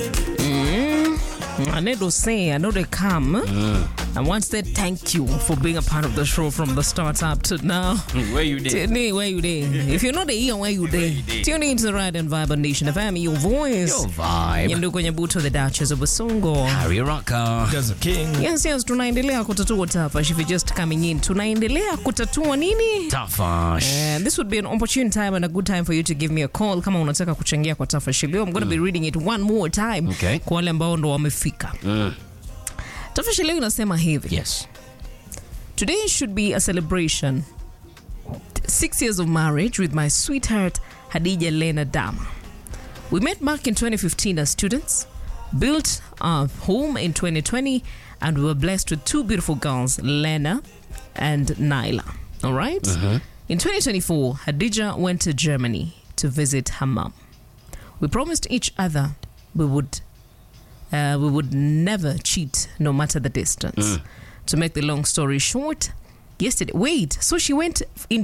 I need to say, I know they come. I want to say thank you for being a part of the show from the start up to now. Where you did? Tune in where you there. If you're not there, where you there. Tune in to the Ride and Vibe on Nation FM, your voice. Your vibe. Nyanduko Nyabuto, the Duchess of Basongo. Harry Rocker. Gaza King. Yes, yes, tunaendelea kutatua tafash. If you're just coming in, tunaendelea kutatua nini? Tafash. And this would be an opportune time and a good time for you to give me a call kama unataka kuchangia kwa tafashi leo. I'm going to be reading it one more time Okay. kwa wale ambao ndo wamefika. Mm. Tafashi leo inasema hivi. Yes. Today should be a celebration. Six years of marriage with my sweetheart Hadija Lena Dama. We met back in 2015 as students, built our home in 2020, and we were blessed with two beautiful girls, Lena and Naila. All right? In 2024, Hadija went to Germany to visit her mom. We promised each other we would uh, we would never cheat no matter the distance. To make the long story short, yesterday, wait, so she went in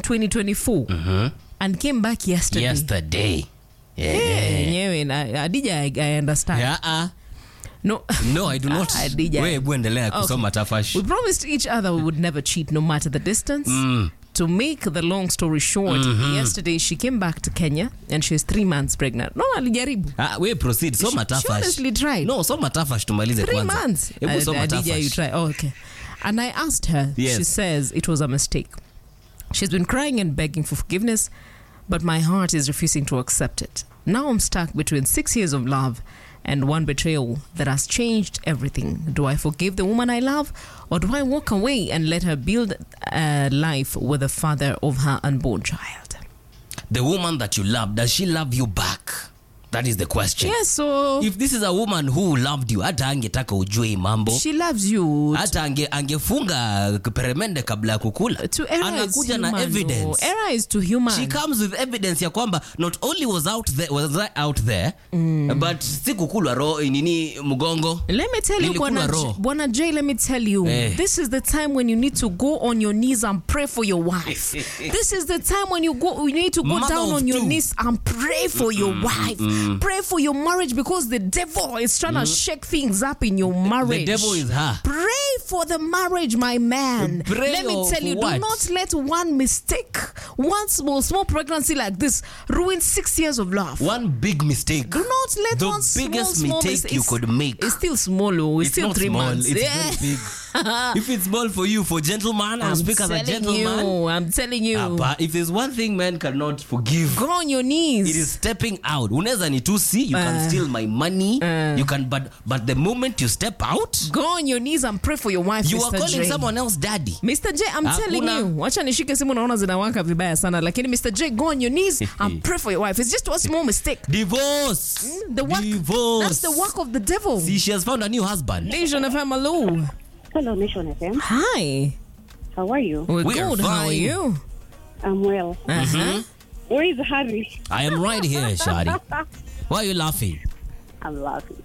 2024 and came back yesterday. Yesterday. Yeah. Yenyewe na- Adija, I, I understand. Yeah. uh, No, No, I do not. Adija. Wewe hebu endelea Okay. kusoma tafash. We promised each other we would never cheat no matter the distance. To make the long story short, yesterday she came back to Kenya and she's three months pregnant. No, alijaribu. Ah, we proceed. Soma She- she tafash. honestly tried. No, soma tafash tumalize Three kwanza. months. Hebu Uh, soma Adija, you tafash. try. Oh, okay. And I asked her. Yes. She says it was a mistake. She's been crying and begging for forgiveness, but my heart is refusing to accept it. Now I'm stuck between six years of love and one betrayal that has changed everything. Do I forgive the woman I love, or do I walk away and let her build a life with the father of her unborn child? The woman that you love, does she love you back? That is the question. Yes, so If this is a woman who loved you, hata angetaka ujue hii mambo. she loves you. hata ange, angefunga peremende kabla ya kukula To error is anakuja na human, evidence no. Error is to human. she comes with evidence ya kwamba not only was out there, was I out there but si kukulwa ro nini mgongo Let me tell you, Nilikula Bwana, raw. J- Bwana J, let me tell you, Eh. this is the time when you need to go on your knees and pray for your wife. this is the time when you go, you need to go Mother down of on your two. knees and pray for your wife. Pray for your marriage because the devil is trying to shake things up in your marriage. devil is her. Pray for the marriage, my man. Pray let me of tell you, what? do not let one mistake, one small, small pregnancy like this ruin six years of love. one big mistake Do not let The one small, biggest small mistake mis- you it's- could make. It's still small, oh. It's, it's still not three small months. it's yeah. very big if it's small for you for gentleman I'll I'm speak as a telling gentleman you. I'm telling you. Ah, but if there's one thing man cannot forgive Go on your knees. it is stepping out unaweza nitusi you can Uh. steal my money Uh. you can but but the moment you step out Go on your knees and pray for your wife, you Mr. are calling J. someone else daddy Mr. J, I'm Hakuna. telling you. Wacha nishike simu naona zinawaka vibaya sana lakini Mr. J, go on your knees and pray for your wife. It's just one small mistake. divorce The work, divorce That's the work of the devil. see she has found a new husband Nation FM, hello. Hello, Nation FM. Hi. How are you? We're We are good. How are fine. you? I'm well. Uh-huh. Where is Harry? I am right here Shari why are you laughing I'm laughing.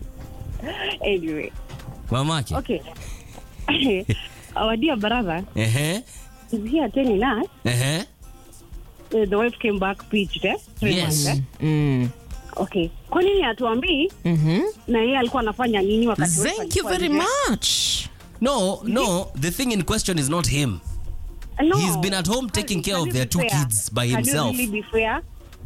Anyway, mamake okay. Our dear brother ehe is here telling us ehe uh, the wife came back pitched, eh? Three Yes. months, eh? Mm. Okay. Kwa nini hatuambii Mhm. na yeye alikuwa anafanya nini wakati wife Thank you alikuwa very nje? much. no no the thing in question is not him No. He's been at home taking Can care you of be their two fair? kids by Can you himself. really be fair?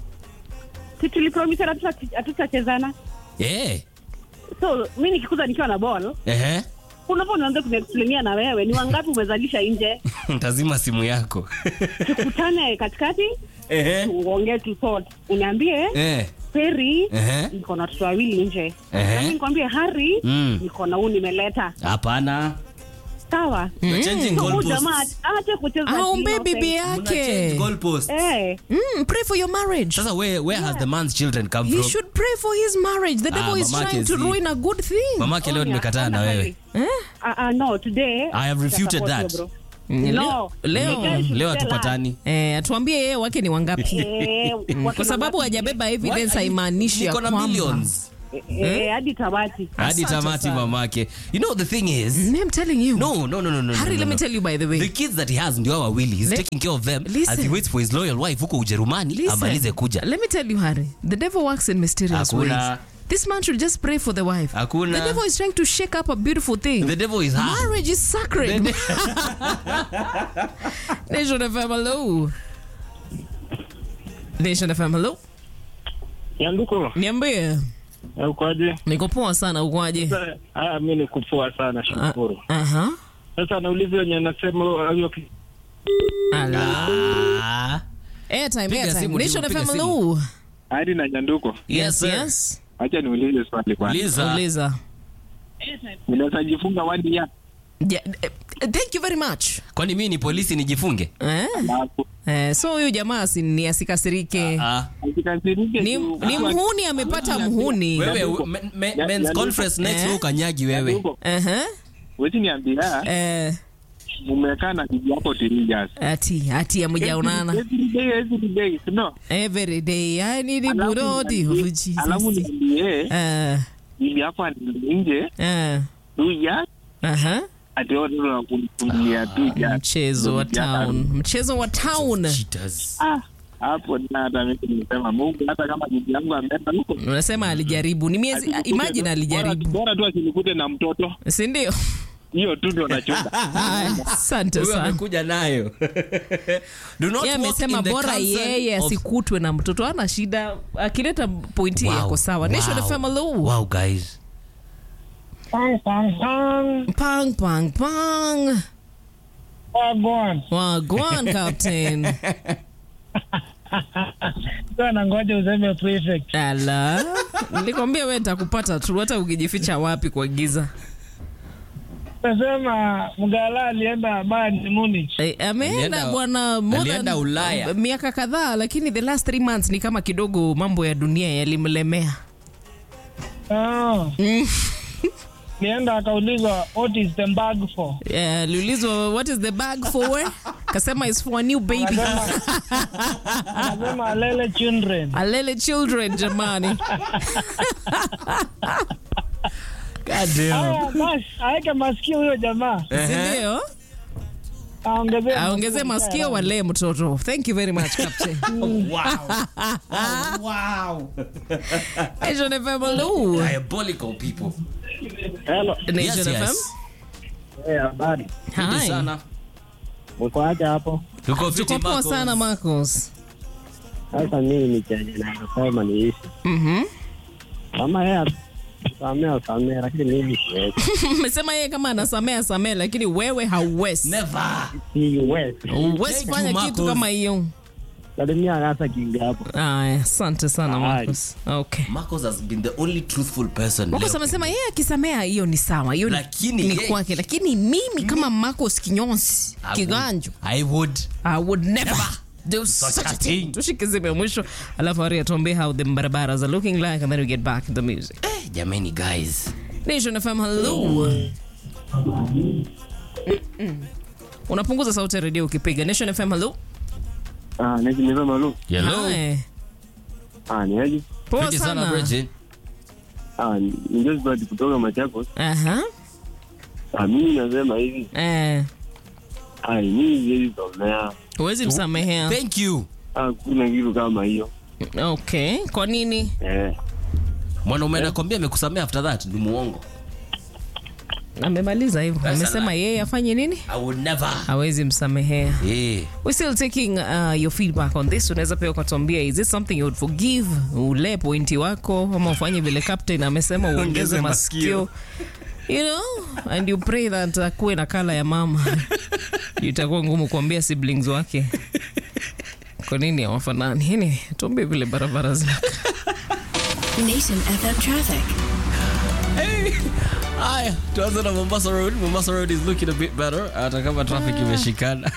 Si tulipromise hatuta- hatutachezana yeah so mi nikikuza nikiwa na ball ehe unapo nianze kuniexplainia na wewe ni wangapi umezalisha nje tazima simu yako tukutane katikati ehe uongee tu sort uniambie eh Peri Ehe. niko na watoto wawili nje Ehe. nami nikwambie Hari Mm. niko na huu nimeleta hapana sawa You're changing So huyu goalposts. jamaa aache kucheza Aombe innocent. bibi Muna change yake. goalposts. eh Mm, pray for your marriage. sasa where, where has the man's children come He from should pray for his marriage. The Ah, devil is mamake trying to si- ruin a good thing. mamake leo Onya, nimekataa na ona wewe Hari. Eh? Ah, ah, no today I have refuted Support that. you, bro. Mm, No. leo- The guy should leo tell hatupatani Eh, atuambie yeye wake ni wangapi. Eh, Mm, watu Kwa sababu wangapi? hajabeba Why evidence are you- haimaanishi ya niko na kwamba. millions Eh, hadi tabati hadi Asante tamati sana. mamake you know the thing is Mm, I'm telling you. no no no no no Harry, no, let no. me tell you by the way. the kids that he has ndio hawa wawili he's Le- taking care of them Listen. as he waits for his loyal wife huko ujerumani Listen, amalize kuja Let me tell you, Harry. The devil works in mysterious ways. hakuna This man should just pray for the wife. Hakuna. The devil is trying to shake up a beautiful thing. The devil is hard. Marriage is sacred. Nation FM, hello. Nation FM, hello. Nyanduko, Niambie. ukoje? Niko poa sana, ukoaje? Ah, mi ni kupoa sana, shukuru. Aha. Sasa nauliza wenye nasema hiyo ki- Ala. Ah. Airtime, Piga airtime. simu, Nation piga FM, simu. hello. hadi na Nyanduko, Yes, sir. Yes. acha niulize swali kwanza. Uliza. Uliza. Ninaweza jifunga one year Yeah, eh, thank you very much. Kwani mimi ni polisi nijifunge? Eh? alafu Eh, so huyu jamaa si ni asikasirike. Ah. asikasirike Ni, juu- ni mhuni amepata mhuni. Wewe Nyanduko. u- me- me- Ya- men's Nyanduko. conference next Eh? week kanyagi wewe. Nyanduko, Aha. wezi niambia Eh, mumekaa na bibi yako three years. ati ati amujaonana Every day, every day, no? every day I need a Alafu burodi niambie- of Jesus. alafu niambie Eh, bibi yako anaenda nje eh, two years aha. ati wao ndio wanakufungia two years. Mchezo wa Bibi yako town, mchezo wa town. Cheaters. Ah, hapo na hata mimi nimesema Mungu, hata kama bibi yangu ameenda huko Unasema alijaribu, ni miezi, asikute imagine tu- alijaribu, bora bora tu asinikute na mtoto, si ndio? hiyo tu ndo nachunga. Haya, Asante Huyo sana. amekuja nayo. Do not Yeye walk amesema in the bora counsel yeye of- asikutwe na mtoto, ana shida. Akileta pointi Wow. yako sawa. Nation Wow. FM, hello. Wow, guys. Pang, pang, pang. Pang pang pang. Wagwan. Wagwan captain. Sasa nangoja useme prefect. Ala, nilikwambia wewe nitakupata tu, hata ukijificha wapi kwa giza. Nasema Mgala alienda Bayern Munich. Eh, ameenda Alienda- bwana more than- alienda Ulaya. miaka kadhaa, lakini the last three months ni kama kidogo mambo ya dunia yalimlemea. Ah. Mm. Nienda akaulizwa what is the bag for? Eh, Aliulizwa what is the bag for? Kasema is for a new baby. Anasema alele children. Alele children jamani. God damn. Haya basi, aweke masikio huyo jamaa. Si ndio? Aongezee Aongezee masikio walee mtoto. Thank you very much captain. Wow. Nation FM, hello. Diabolical people. Hello. Nation Yes, FM. yes. Eh, habari. Fiti Hi. sana. Mko aje hapo? Tuko fiti Tuko poa Marcos. sana Marcos. Sasa mimi ni chenye nasema ni hivi. Mhm. Kama yeye samea samea, lakini mimi siwezi. Umesema yeye kama anasamea samea, lakini wewe hauwezi. Never. Siwezi. Huwezi Thank fanya you, kitu Marcos. kama hiyo. Salimia hata kinga hapo. Aya, asante sana Aye. Marcos. Okay. Marcos has been the only truthful person. Marcos leo. amesema yeye akisamea hiyo ni sawa, hiyo ni- Lakini ni yeye- kwake, lakini mimi kama Marcos Kinyonsi I would- kiganjo I would. I would never do such a thing. Tushike simu ya mwisho alafu Ari atuambie how the barabaras are looking like and then we get back to the music. Eh, jamani guys. Nation FM, hello. Mm-mm. Unapunguza sauti ya redio ukipiga. Nation FM, hello. Ah, nijimiza malu. Hello. Hi. Ah, ni aje? Poa Fiti sana sana. Bridget. Ah, ni Josephat kutoka Machakos. Aha. Ah, mimi nasema hivi. Eh, Ah, mimi siwezi somea. huwezi msamehea. Thank you. Ah, kuna kitu kama hiyo. Okay, kwa nini? Eh. Mwanaume anakwambia amekusamea after that ni muongo. Amemaliza hivyo. That's Amesema a lie. yeye afanye nini? I would never. Hawezi msamehea. Eh. We're still taking uh, your feedback on this. Unaweza pia ukatuambia is this something you would forgive? Ule pointi wako ama ufanye vile captain amesema uongeze Ongeze masikio. You know, and you pray that akuwe na kala ya mama. Itakuwa ngumu kuambia siblings wake. Kwa nini hawafanani? Anyway, tuambie vile barabara zinakaa. Nation FM traffic. Haya, tuanze na Mombasa Road. Mombasa Road is looking a bit better hata kama traffic imeshikana.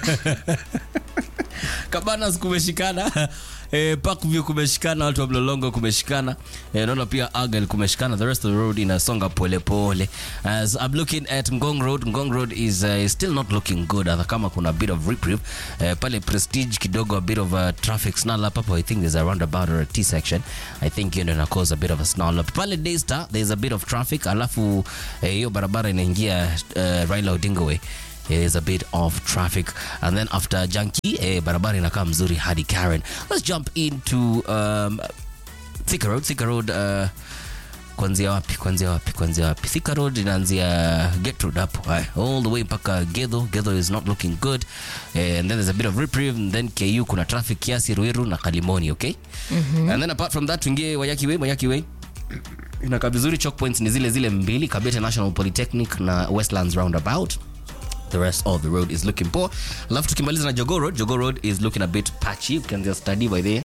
Cabanas kumeshikana. Eh, Parkview kumeshikana, watu wa Mlolongo kumeshikana. Eh, naona pia Argyle kumeshikana. The rest of the road inasonga pole pole. As I'm looking at Ngong Road, Ngong Road is, uh, is still not looking good hata kama kuna a bit of reprieve. Eh, pale Prestige kidogo a bit of a traffic snarl up hapo. I think there's a roundabout or a T section. I think hiyo ndio ina cause a bit of a snarl up. Pale Daystar there's a bit of traffic alafu eh, hiyo barabara inaingia uh, Raila Odinga Way is a bit of traffic and then after Janki eh, barabara inakaa mzuri hadi Karen let's jump into um, Thika Road Thika Road uh, kuanzia wapi kuanzia wapi kuanzia wapi thika road inaanzia get road hapo haya all the way mpaka gedho gedho is not looking good eh, and then there's a bit of reprieve and then ku kuna traffic kiasi ruiru na kalimoni okay and then apart from that tuingie wayaki way wayaki way inakaa vizuri choke points ni zile zile mbili kabete national polytechnic na westlands roundabout the rest of the road is looking poor alafu tukimaliza na jogo road jogo road is looking a bit patchy ukianzia study by there